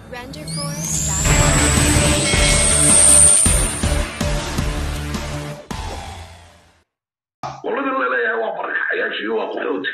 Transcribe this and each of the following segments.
Renderforce.com. qolada laleeyahay waa barakacayaashii waa qaxooti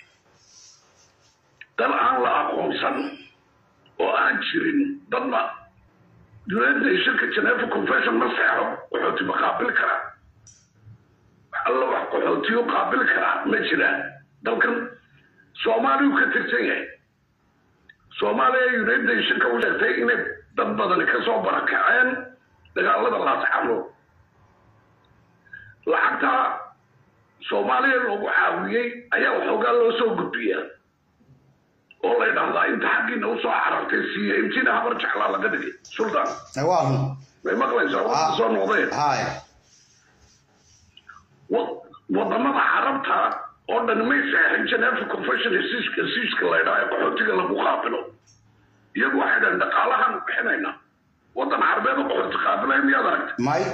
dal aan la aqoonsan oo aan jirin dadna united shirka geneva confession ma seexo qaxooti ma qaabili karaa alla wax qaxootiyo qaabili karaa ma jiraan dalkan soomaaliyu ka tirsan yahay soomaaliya united shirka u sheegtay inay dad badani kasoo barakaceen dagaalada laasxano lacagta soomaaliya loogu caawiyey ayaa waxoogaa loo soo gudbiyaa oo la ydhahdaa inta xaggiina usoo carartay siiya intiina habar jeclaa laga dhigay sultan waa run may maqlaysaa wata soo noqdeen haya wa- wadamada carabta oo dhan may seexin geneva confession hesiiska hesiiska la ydhaha ee qaxootiga lagu qaabilo iyagu waxay dhahan dhaqaalahaan bixinayna wadan carabeed oo qaxooti qaabilay miyaad aragtay may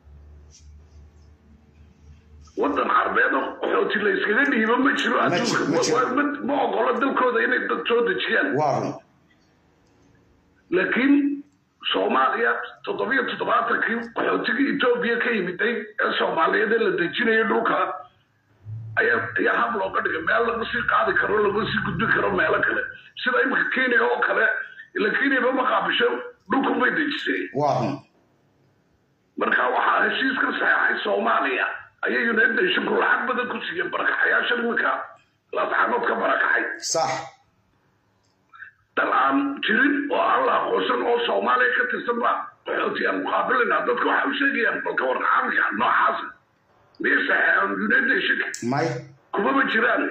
wadan carbeed oo qaxooti la iskaga dhiibo ma jiro Ma jiro, adduunka ma jiro. Waa- ma- ma ogola dalkooda inay dad soo dejiyaan waa run laakiin soomaaliya toddobiyo toddobaatankii qaxootigii etoobiya ka yimiday ee soomaaliyeed ee la dejinayay dhulka ayaa ayaa hab looga dhigay meel lagu sii qaadi karo lagu sii gudbin karo meelo kale sida imika kenya oo kale ila kenyaba ma qaabisho dhulku bay dejisay waa run marka waxaa heshiis ka saxeexay soomaaliya ayay united nationku lacag badan ku siiyeen barakaxayaasha iminka laasxanood ka barakacay sax dal aan jirin oo aan la aqoonsan oo soomaaliya ka tirsan ba qaxooti aan muqaabilina dadka waxay u sheegayaan balka war caalamka noocaasa miyay saxeexeen united nationka may kumaba jiraan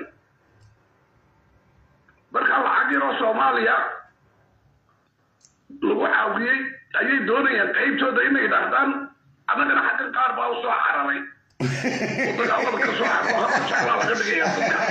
marka lacag yaroo soomaaliya lagu caawiyey ayay doonayaan qaybtooda inay yidhaahdaan annagana xaggan qaar baa usoo cararay oo dagaalada ka soo cararo hadda jeclaa laga dhigaya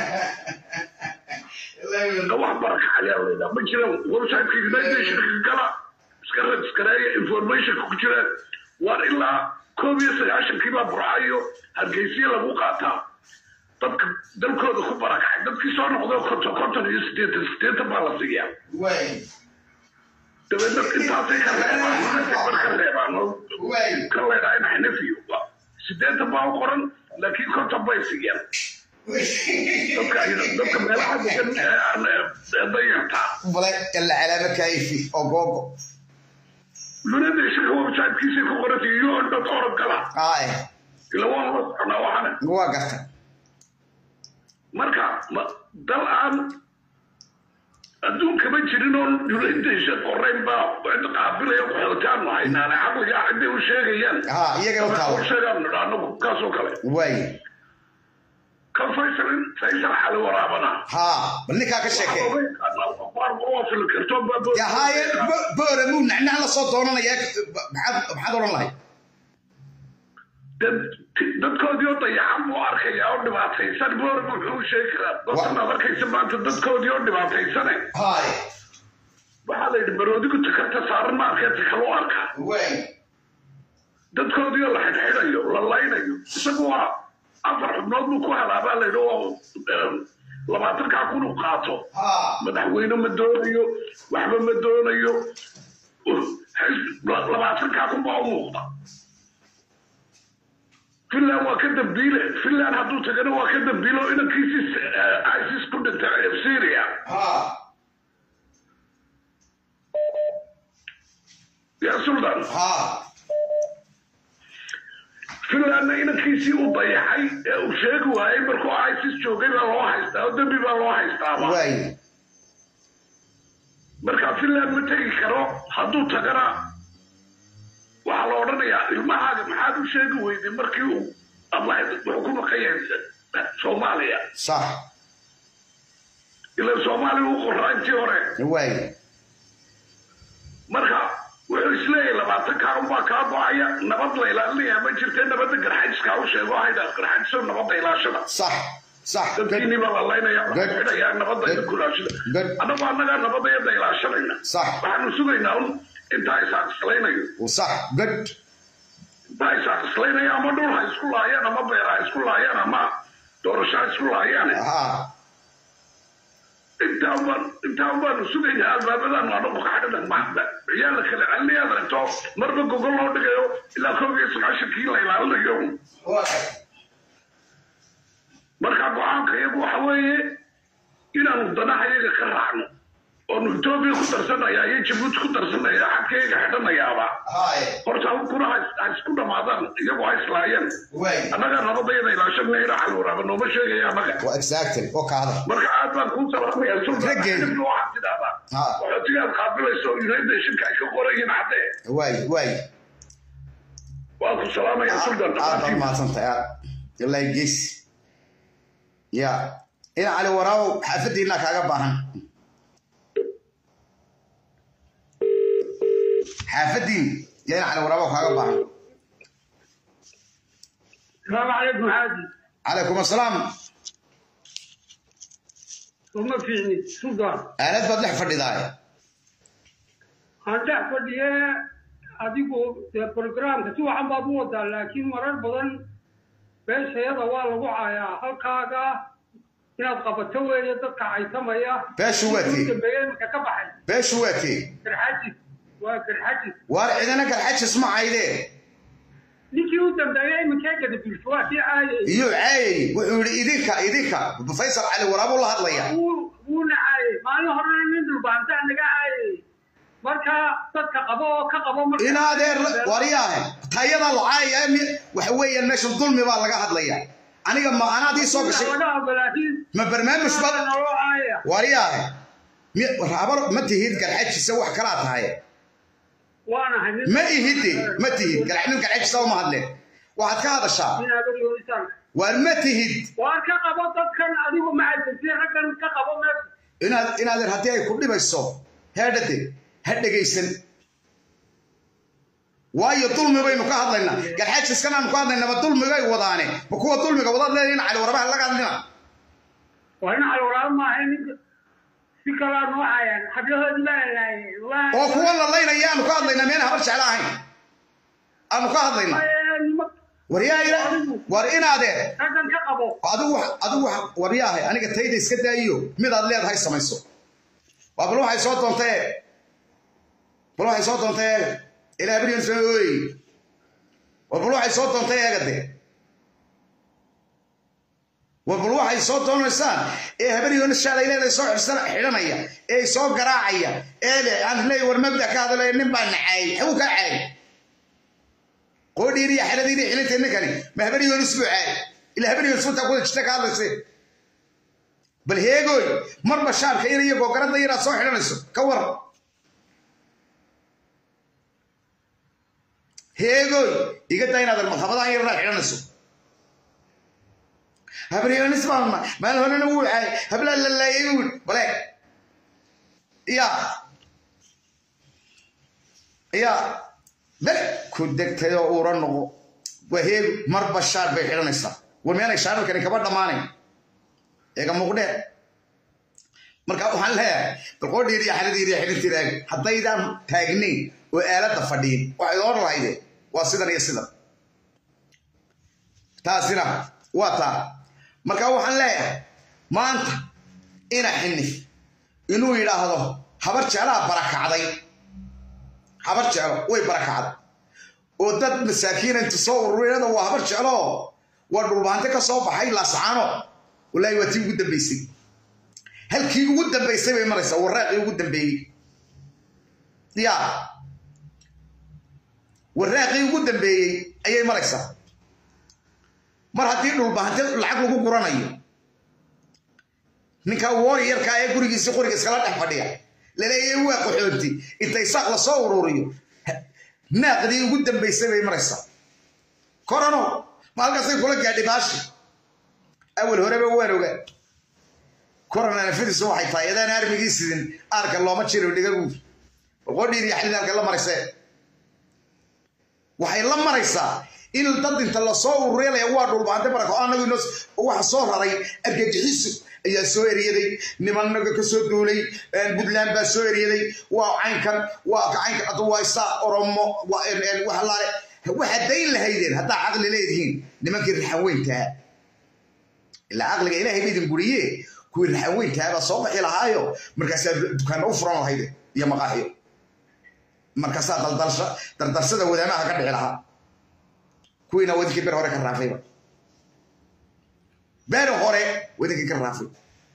dadka wax barakacayaa laydhaa ma jiraan websiteka united nationka gala iska registareeya informationka ku jiraan waar ilaa koob iyo sagaashankii baa burcayo hargeysiya lagu qaataa dadka dalkooda ku barakacay dadkii soo noqday konton konton iyo sideetan sideetan baa la siiyaa way dabeedna intaasay ka reebaan bar ka reebaan oo way ka leedhaa in xanafiyo sideetan baa u qoran laakiin konton bay siiyaan dadka dadka meelaha degan ee aan ee dayartaa bale ila calaama kayfi oo googo lunada shirka websitekiisay ku qorantay iyo dad orod gala haya ila waan la soconaa waxana waa garta marka ma- dal aan adduunka ma jirin oo yunaydaysa qorayn baa cid qaabilaya qaxootaan haynaane caqliga ciday u sheegayaan ha iyaga u u taalo sheegaan nidha anagu kaasoo kale way kan faysal faysal xali waraabana ha bal ninkaa ka sheekee fili karto ya haye bo- boore muu nacnac la soo doonanaya maxaad maxaad odhan lahay dadkoodii oo dayacan buu arkaya oo dhibaataysan boor muxuu sheegi karaa dadkan aad arkaysa maanta dadkoodii oo dhibaataysane haye waxaa la yidhi baroodigu takarta saaran ma arkee takaloo arkaa way dadkoodii oo la xidhxidhayo la laynayo isagu waa afar xubnood buu ku halaabaa la yidhi oo em, labaatankaa kun u qaato ha madaxweyne ma doonayo waxba ma doonayo xis- labaatankaa kun baa u muuqda finland waa ka dambiile finland hadduu tagana waa ka dambiile oo inankiisi isis ku dhintay ee syria ha ya sultan ha finlandna inankiisii u dayaxay ee uu sheegi waayey markuu isis joogay baa loo haystaa oo dembi baa loo haystaaba way marka finland ma tegi karo hadduu tagana waxaa la odhanayaa ilmahaaga maxaad u sheegi weyday markii uu ablahayd wuxuu ku maqan yahay soomaaliya sax ila soomaaliya u qoraa intii hore way marka wuxuu isleeyahay labaatan kaa unbaa kaa go-aya nabad la ilaalinaya ma jirtee nabadda garxajiskaa u sheego haydhaa garxajiso nabadda ilaashada sax sax dadkiinii baa la laynaya Good. waxaa xidhayaa nabadda idinku ilaashada Good. annagu annagaa nabadda yadda ilaashanayna Sax. waxaanu sugaynaa un intaa isaaqislaynayo sax good intaa isaaqislaynayo ama dhul ha isku laayaan ama beer ha isku laayaan ama doorasho ha isku laayaan ha intaa baan intaa baanu sugaynaa albaabadaanu anagu ka xidhana ciyaal la kala celinayaad aragto marba gogol loo dhigayo ilaa koob iyo sagaashankii la ilaalinayo marka go-aanka iyagu waxa weeye inaanu danaha iyaga ka raacno oonu etoobiya ku darsanaya iyo jabuuti ku darsanaya xadkayga xidhanayaaba horta kuna ha isku dhamaadaan iyagu ha islaayeen annaga nabadayada ilaashanayna xal waraaba nooma sheegaya annaga exactly oo kaada marka aad baan kuu salaamaya Raggeena. sultan waxaad tidhahdaa Ha. waxootigaad qaabilayso united nationka ay ka qorayiin caddee waay waay waa ku salaamaya sultan aad baad mahadsantahay aad ilaahi gees ya ina cali waraabow xaafadiina kaaga baahan xaafadiin ya ina cali waraabow kaaga baahan السلام عليكم حاجي calaykum asalaam وما فيني سلطان aalad baad dhex fadhidaay aan dhex fadhiye adigu dee programka si waxan baad u wadaa laakiin marar badan beeshayada waa lagu caayaa halkaaga inaad qabato weeye dadka caytamaya Beeshu waa tii. Ugu dambeeye iminka ka baxay beeshu waa kee garxajis waa garxajis waar cidina garxajis ma caydee ninkii u dambeeyey iminkee gadabilsho waa kii caayay iyo caayay wuxuu yidhi idinka idinka faysal cali waraabow la hadlaya wuu wuuna caayay maalin horena nin dhulbaantaa naga caayay marka dadka qabo oo ka qabo marka inaadeer waryaahe tayada lacaaya waxa weeyaan meeshan dulmi baa laga hadlaya aniga ma anaad ii soo gashay laga hadlo laakiin ma barnaamij ba naloo caaya waryaahe mi- rabar ma tihid garxajisa wax kalaa tahay waanahay nin ma ihide ma tihid gar- nin garxajisa uma hadleen waxaad ka hadashaa nin abaryoonisaan waar ma tihid waan ka qabo dadkan adigu macadasi raggan ka qabo meesha inaad inaadeer haddii ay ku dhibayso heedhade ha dhegaysan waayo dulmi baynu ka hadlaynaa garxajiskan aanu ka hadlaynaa ma dulmigay wadaane ma kuwa dulmiga wadaad leedahin cali warabaha laga hadlina waa in calwaraab maahay ninka si kalaa noo caayaan xablahoodi baa laayay oo kuwa la laynaya aanu ka hadlaynaa miyaan habar jeclo ahayn aanu ka hadlaynaa waryaa ila war inaadee raggan ka qabo adigu wax- adigu wax- waryaahay aniga tayda iska daayiyo midaad leedahay samayso waa bal waxay soo doontay bal waxay soo doontay eega ilaa beriyan soo ooy war bal waxay soo doontay eega de war bal waxay soo doonaysaan ee habaryoona shaalay leedahay soo xidhsan xidhanaya ee soo garaacaya ee le aan leey war mabda ka hadlaya nin baa nacaayay xagu kaa caayay qoodhiiriya xeladiina xilintay ninkani ma habaryoon isbuu caayay ilaa habaryoon sunta kuda jirta ka hadlaysay bal heegoy marba shaarka ina iyo googarada inaad soo xidhanayso ka war heegoy iga daa inaad markhabadan yar inaad xidhanayso habaryoonis baalma maalin horena wuu caayay hablaa la laayay wuu bale ya ya bel ku degtay oo uura noqo waa heegu marba shaar bay xidhanaysaa war miyaanay shaararkani kaba dhammaanayn eega muuqdee marka waxaan leeyahay balqoodhiir iyo xaladiir iyo xilintiiraag haddaydaan taagnayn oo aaladda fadhiin waxay oran lahayde waa sidan iyo sidan taasina waa taa marka waxaan leeyahay maanta ina xinif inuu yidhaahdo habar jeclaa barakacday habar jeclo way barakacday oo dad masaakiina intu soo ururiyada waa habar jeclo waa dhulbaante ka soo baxay laascaano walaahi waa tii ugu dambaysay halkii ugu dambaysay bay maraysaa waraaqii ugu dambeeyey ya waraaqii ugu dambeeyey ayay maraysaa mar haddii dhulbahante lacag lagu guranayo ninka warriorka ee gurigiisii qoriga iskala dhex fadhiya laleeyahay waa qaxoonti intay saaq la soo ururiyo naaqdii ugu dambaysay bay maraysaa korano ma halkaasay kula gaadhay baashi awal horeba waan ogaa korona nafadiisu waxay tahay adaan armigii sidin aarka looma jiro dhigagu qodhiir iyo xalin halka la maraysee waxay la maraysaa in dad inta lasoo ururelaya waa dhulbaante barako anagu inoo waxa soo raray argagixiso ayaa soo eriyaday nimanaga ka soo duulay puntland baa soo eriyaday waa caynkan waa caynkan adu waa isaa oromo waxalaale waxaad dayn lahaydeen haddaa caqli leedihiin nimankii raxan weyntaa ilaa caqliga ilaahay ba idin guriye kuwii raxan weyntaa baa soo baxi lahaayo markaasaa dukaana u furan lahayde iyo maqaaxiyo markaasaa daldalsha dardarsada wadaamaha ka dhici lahaa kuwiina wadinkii ber hore ka raafayba ber hore wadinkii ka raafay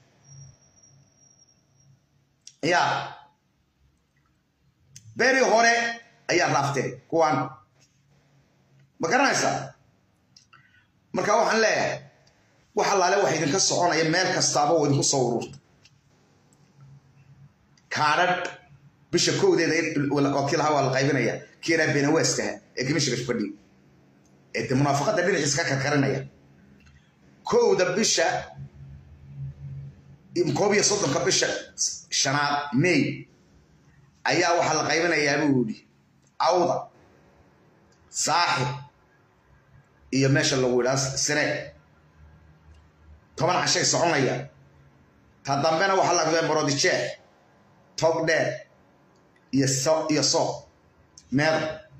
ya beri hore ayaa raafteen kuwaan ma garanaysaa marka waxaan leeyahay wax allaale waxa idinka soconaya meel kastaaba oo idinku soo ururta kaadhadh bisha kowdeeda oo kii lahaa waa la qaybinaya kiiraa beenawaaskaha ee gamishiga fadhi ee de munaafaqada dhinaciisa ka karkarinaya kowda bisha koob iyo soddonka bisha shanaad may ayaa waxaa la qaybinayaa buu yidhi awda saaxib iyo meesha lagu yidhaa sire toban cashay soconaya ta dambena waxaa la gudeen borodijeex tog dheer iyo so iyo soo meeda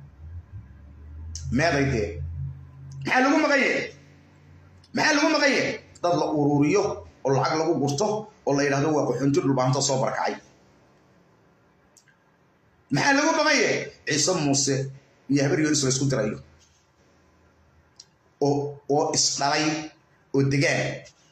meeday dee maxaa lagu maqan yahay maxaa lagu maqan yahay dad la ururiyo oo lacag lagu gurto oo la yidhahdo waa qaxoonti dhulbaanto soo barakacay maxaa lagu maqan yahay ciise muuse iyo habar yoonis la isku dirayo oo oo isdhalay oo degaan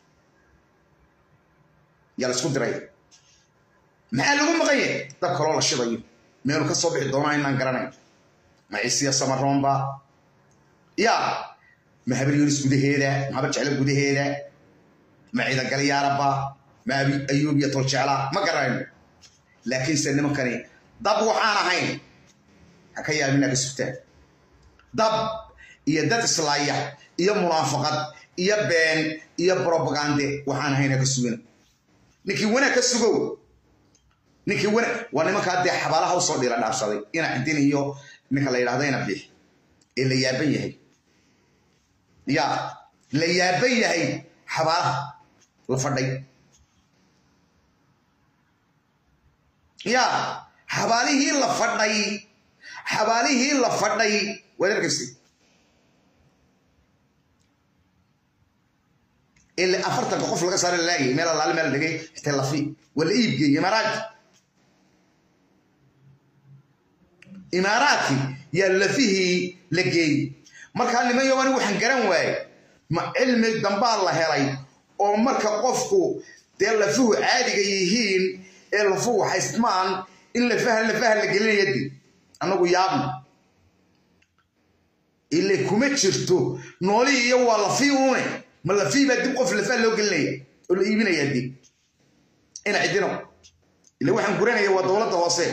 yaa la isku diray maxaa lagu maqan yahay dab kaloo la shidayo meelu ka soo bixi doonaa inaan garanayn ma ciisiya samaroonba ya ma habar yoonis gudaheeda ma habar jeclo gudaheeda ma ciidan galyaaraba ma ayuub iyo toljeela ma garanayno laakiinse nimankani dab waxaan ahayn ha ka yaabin ka sugtaan dab iyo dad islaaya iyo munaafaqad iyo been iyo brobagande waxaan ahayn ha ka sugin ninkii wanaag ka sugow ninkii wanaag waa nimankaa dee xabaalaha usoo dhiila dhaafsaday ina cidin iyo ninka la yidhahdo ina bix ee la yaaban yahay ya la yaaban yahay xabaalaha la fadhay ya xabaalihii la fadhay xabaalihii la fadhay waad arkaysi ile afartanka qof laga saara laagay meel alaale meel dhigay xitee lafi waa la iibgeeyey imaaraadki imaaraadki yaa lafihii la geeyey markaa niman yobani waxaan garan waaye ma cilmi dambaa la helay oo marka qofku dee lafuhu caadiga yihiin ee lafuhu haystmaan in lafaha lafaha la gelinaya di annagu yaabna ile kuma jirto noolihii iyo waa lafii uune ma lafii baa dib qof lafaha loo gelinaya oo la iibinaya dib ina cidino ile waxaan guranaya waa dowladda hoose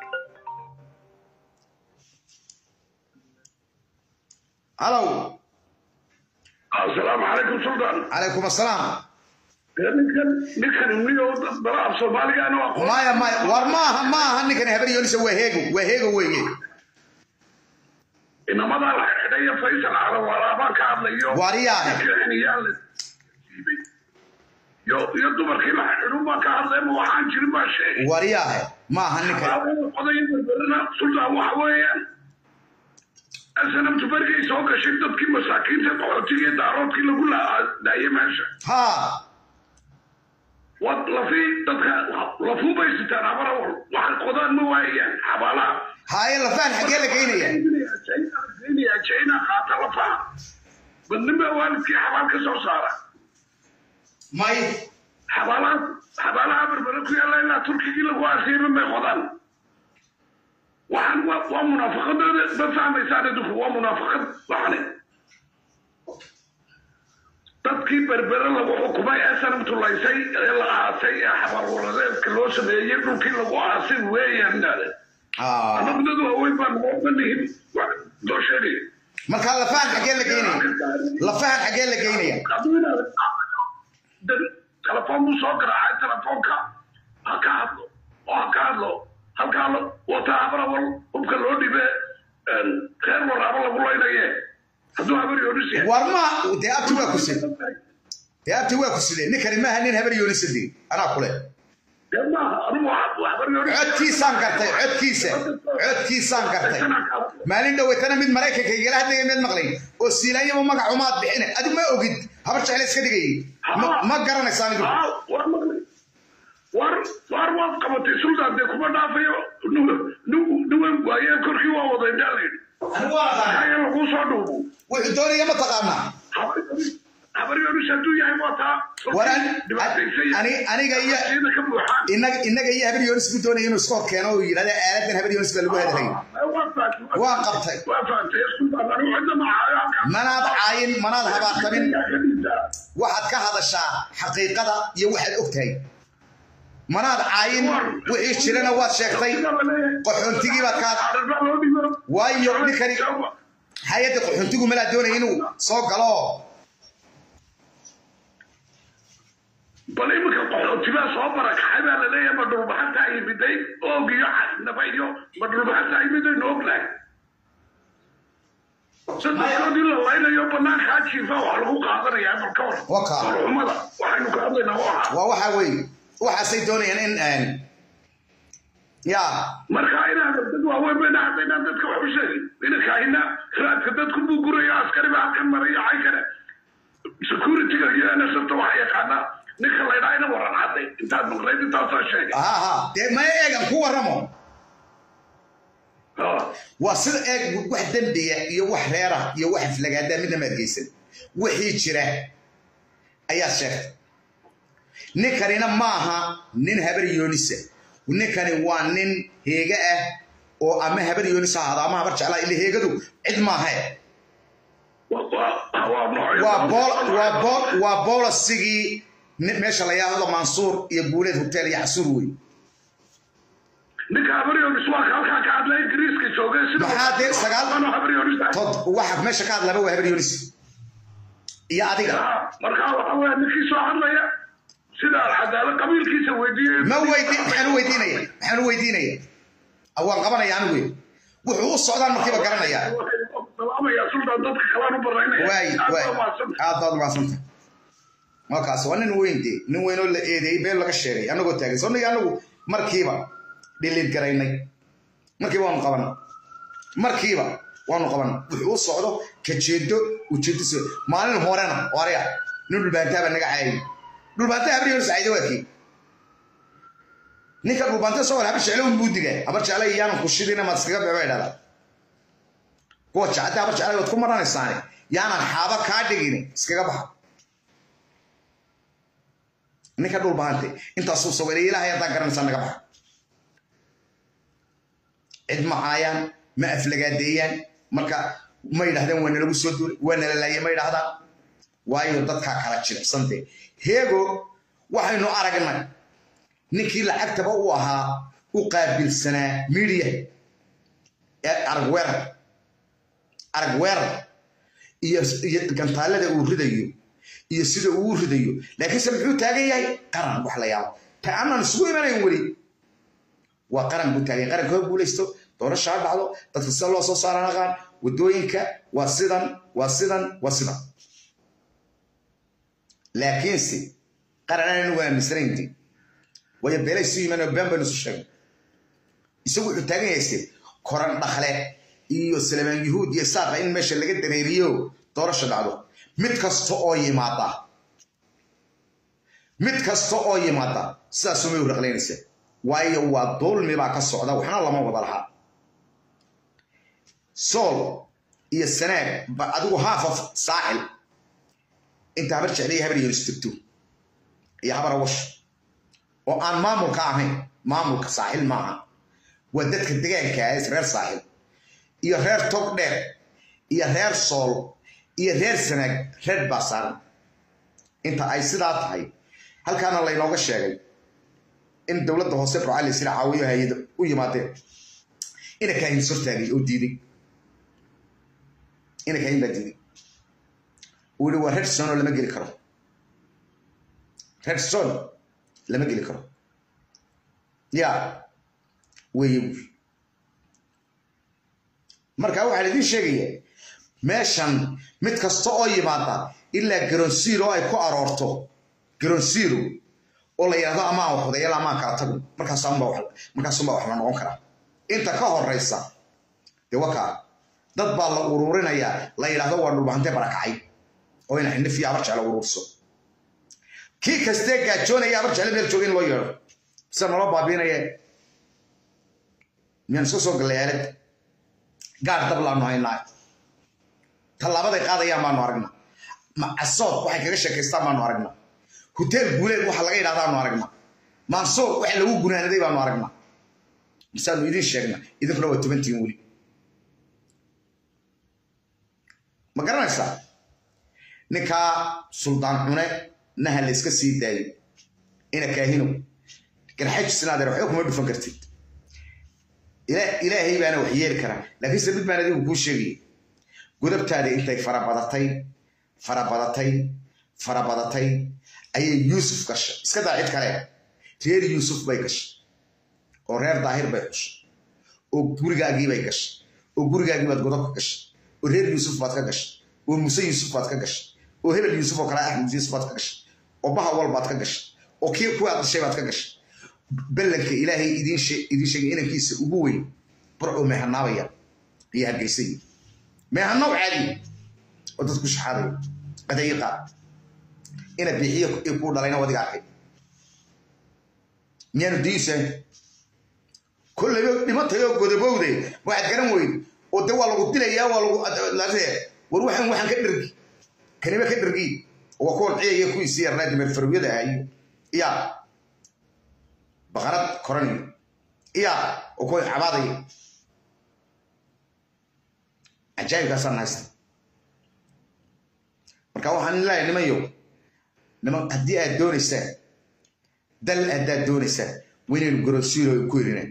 halow asalaamu calaykum sultan calaykum assalaam ninkan ninkan niyo dala af soomaaligaana waa qof maya maya war maaha maaha ninkani habar yoolisa waa heego waa heego weeye inamadaa la xidhay faysal calawaalaabaan ka hadlayo Waariyaahe. Kicinayaa la siibay. yo iyo dumarkii la xidhun baan ka hadlay ma waxaan jirin baa sheegay waryaahe maaha ninkan oday berberina sultan waxa weeyaan asanabtu bergay soo gashay dadkii masaakiinta qaxootigii daaroodkii lagu daayay meesha ha wad lafii dadka lafuu bay sitaan abara waxay qodaan ma waayaan xabaalaha haye lafaan xaggee la geynaya china qaata lafaha badnin baa waalidkii xabaal ka soo saara may xabaalaha xabaalaha berbere ku yaalla ilaa turkigii lagu aasiiba may qodaan waxaan waa waa munaafaqadooda ma fahmaysaan idinku waa munaafaqad waxane dadkii berbere lagu xukumay ee sanamtulaysay ee la aasay ee xabaal waradeedka loo sameeyey dhulkii lagu aasay weeyaan naade Ah. annagu dad waaweyn baan nooma nihin wax loo sheegaya marka lafaan xaggee la geynaya lafahan xaggee la geynaya telefoon buu soo garaacay telefoonka ha ka hadlo oo ha ka hadlo halkaa wataa habarawal hubka loo dhibe reer waraabo lagu laynaye hadduu habar yoodhis yahay war ma dee abti waa ku sid dee abti waa ku sidee ninkani maaha nin habar yoolisa dig anaa kule dee maaha anugu waa habar yoodhis codkiisaan gartay codkiisa codkiisaan gartay maalin dhoweytana mid maraykanka igala hadlaya mid maqlay oo siilaanyaba magac umaad bixine adigu ma ogid habar jecla iska dhigayay Ma- ma garanaysaan idu Ah, war maqlay war war waad qabatay sultan dee kuma dhaafayo nuwan waaye wuxuu doonaya ma taqaanaa habar yoonus hadduu yahay wataa war dhibaataysan ani aniga iyo sida ka buuxaan inaga inaga iyo habar yoonis buu doonaya inuu iskood keeno oo yidhahda aaladan habar yoonis baa lagu hadalay Waan qabtay. waa fahamtay sultaan anigu cidna ma hayo manaad caayin manaad habaartamin waxaad ka hadashaa xaqiiqada iyo waxaad og tahay manaad caayin wixii jirana waad sheegtay qaxoontigii baad ka waayo ninkani hay-adda qaxoontigu malaa doonaya inuu soo galo bal iminka qaxootigaa soo barakacay baa laleeyahay ma dhulbaxanta ay miday oog iyo nabayo ma dhulbaxanta ay miday nooglahay sadexdoodii la laynayo banaankaa jiifa wax lagu qaadanayaa bal ka hor Waka. xumada waxaynu ka hadlaynaa waa waa waxa weeye waxaasay doonayaan in een, ya marka inaan dad waaweyn bayna haddaynaan dadka wax u sheegin inankahina raadka dadku buu guraya askari baa halkan maraya xay kale securityga iyo nsfta waxa yaqaanaa ninka laydhaa ina waran cadday intaad maqlayd intaasaa sheegay aha ha dee ma eegan ku warramo Ah. waa sida eeg wax dembiya iyo wax reera iyo wax aflagaadaa midna maad geysan wixii jira ayaad sheegtay ninkanina maaha nin habar yoonisa ninkani waa nin heega ah oo ama habar yoonis ha ahaado ama habar jeclaa ila heegadu cid maaha Wa- wa- waa noocyo waa badan. bool waa bool waa boolasigii ni- meesha la yidhaahdo mansuur iyo guuleed hotel iyo casuur wey ninka habaryonis waa ka halkaa ka hadlaya ingiriiska joogay sida Maxaa dee sagaal- Ano habaryonis ah. tod waxa meesha ka hadlaba waa habar yoonis iyo adiga Ah, markaa waxa weya ninkii soo hadlaya sida alcadaalo qabiilkiisa weydiiyey ma weydiin maxaan u weydiinaya maxaan u weydiinaya Ah, waan qabanaya anigu wey. wuxuu u socdaan markiiba garanaya salaamaya sultan dadka kalaan u baraynaya waay Aad waay baa mahadsan. aad baad umahadsanta markaas waa nin weyn dee nin weyn oo la eedeeyey been laga sheegay annagoo taagan soo niga anagu markiiba dhiliid garaynay markiiba waanu qabanay markiiba waanu qabanay wuxuu u socdo kajeedo ujeediso maalin horena oraya nin dhulbaantaaba naga caayay dhulbaanta habriyo sacayda waadkii ninka dhulbaanta soo habar jeclo un buu digaa habar jeclo iyaanan ku shidina maad iskaga beba idhahdaa kuwa jacada habar jeclay waad ku maranaysaane yaanan xaaba kaa dhigin iskaga baxa ninka dhul bahante intaasuu sawiray ilaahay haddaan garanaysaa naga baxa cid ma caayaan ma aflagaadeeyaan marka ma yidhahdeen waa nalagu soo duulay waa nala laayay ma yidhahdaan waayo dadkaa kala jilicsante heego waxaynu aragnay ninkii lacagtaba u ahaa u qaabilsanaa miidiya ee arag weerar arag weerar iyo iyo gantaalada uu ridayo iyo sida uu u ridayo laakiinse muxuu taagan yahay qaran wax la yaabo ta aanan isugu imanayn weli waa qaran buu taagan yahay qaranka hor guulaysto doorasha ha dhacdo dadka sida loo soo saara naqaan wadooyinka waa sidan waa sidan waa sidan laakiinse qaran aan anigu aaminsanayn dee waayo beelay isu yimaan oo been baynu isu sheegay isagu wuxuu taagan yahay se koran dhakle iyo salamaan yuhuud iyo saaqa in meesha laga dareeriyo doorasha dhacdo mid kasta oo yimaada mid kasta oo yimaada sidaasumay u raqlaynaysa waayo waa dulmi baa ka socda waxna lama wada lahaa sool iyo sanaag ba adigu half of saaxil inta habar jeclaya habar yeelis jirto iyo habar awash oo aan maamulka ahayn maamulka saaxil maaha waa dadka degaanka ah reer saaxil iyo reer tog dheer iyo reer sool iyo reer sanaag reer baa saaran inta ay sidaa tahay halkaana laynooga sheegay in dowladda hoose burcali sila caawiyo hay-ada u yimaadeen ina kaahin sortaagay oo diiday ina kaahin baa diiday uu yihi waa reer son oo lama geli karo reer son lama geli karo ya weeye buuri marka waxaan idiin sheegaya meeshan mid kasta oo yimaada ilaa garonsiiro ay ku aroorto garonsiiro oo la yidhahdo amaan wax wadayal amaan kala tago markaasunbaa wax la noqon karaa inta ka horeysa dee wakaa dad baa la ururinayaa la yidhahdo waa dhulbahante barakacay oo ina xindhif iyo abar jecla ururso kii kastee gaajoonaya abar jecla meel jooga in loo yeedho sida nolo baabiinaya miyaan iska soo gallay aalad gaar dab laanu haynaa tallaabaday qaadayaan baanu aragnaa macasood waxay kaga sheekaystaan baanu aragnaa hoteel guuleed waxa laga yidhahdaanu aragnaa mansoor waxa lagu gunaanaday baanu aragnaa misaanu idin sheegna idinkuna waa tobantiin weli ma garanaysaa ninkaa suldaan cune naha la iska sii daayo ina kaahinow garxajisnaadeer waxba kuma dhufan kartid ilaahay baana wax yeeli karaa laakiinse mid baan adigu kuu sheegaya godabtaadii intay farabadatay farabadatay farabadatay ayay yuusuf gashay iska daa cid kale reer yuusuf bay gashay oo reer daahir bay xushay oo gurigaagii bay gashay oo gurigaagii baad godobka gashay oo reer yuusuf baad ka gashay oo muse yuusuf baad ka gashay oo hebel yuusuf oo kale axmed yuusuf baad ka gashay oo bahawal baad ka gashay oo kii kuwaad dhashay baad ka gashay ballanka ilaahay idiin sheegay inankiisa ugu weyn barcuu meehanaabaya iyo hargeysay meehanaw caadi oo dadku shaxaadaya qadayiqa ina bixiyo kuu dhalayna wadiga arkay miyaanu diisan kollayba dhimatayoo godobowde waxaad garan weyd oo de waa lagu dilayaa waa lagu war waxaan waxaan ka dhergi kaniba ka dhergi waa kuwan ciyaya kuwiisii yarnaa dimeer farowyada ahayo ya baqarad koranayo ya oo kuwa cabaadaya cajaayibkaasaan haysta marka waxaan leeyahay nimanyo niman haddii aad doonaysaan dal haddaad doonaysaan waynaynu gorosiiro ku irinaan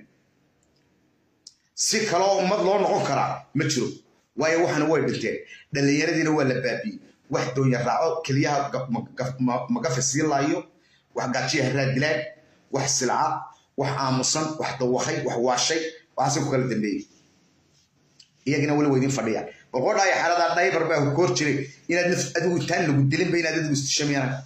si kaloo ummad loo noqon karaa ma jiro waayo waxana way dhinteen dhallinyaradiina waa la baabiyey wax doonya raaco keliyaha magafa sii laayo wax gaajiya raadilaan wax silca wax aamusan wax dawakay wax waashay waxaase ku kala dambeeyey iyagina weli waa idin fadhiyaan boqodhaaya xaaladaa dhaybar baa ku hor jiray inaad naf adigu intaan lagu dilinba inaad adigu istishamiyana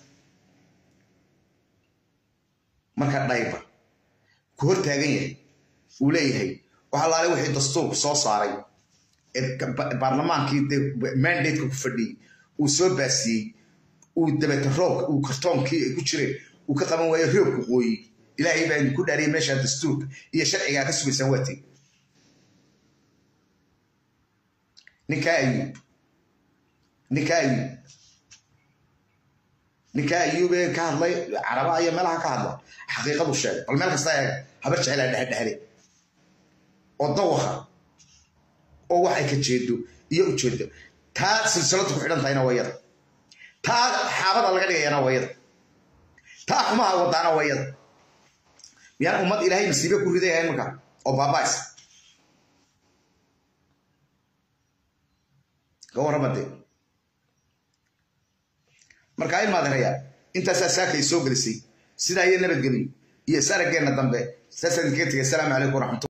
marka dhaybar ku hor taagan yahay uu leeyahay waxa laale wixii dastuurku soo saaray baarlamaankii mandateka ku fadhiyey uu soo baasiyey uu dabeta roobka uu kartoonkii ay ku jireen uu ka qaban waayo roobku qooyey ilaahay baa idinku dhaariyay meeshaa dastuurka iyo sharcigaa ka sugaysaan waa tegi ninkaa ayuub ninkaa ayuub ninkaa ayuub ee ka hadlay caraba iyo meelaha ka hadla xaqiiqadu sheegay bal meel kasta eega habar jecelaa dhexdhexle oo dawaka oo wax ay ka jeedo iyo ujeedo taa silsiladu ku xidhan tahayna waa yada taa xaabada laga dhigayana waa yada taa xumaha wadaana waa yada miyaan ummad ilaahay masiibe ku riday ahayn marka oo baabays ka warramade marka in maadanaya intaasaa saakay soo gelisay sidaa iyo nabadgelyo iyo sarageenna dambe saasaan idinkaga tegay asalaamu calaykum waraxmatu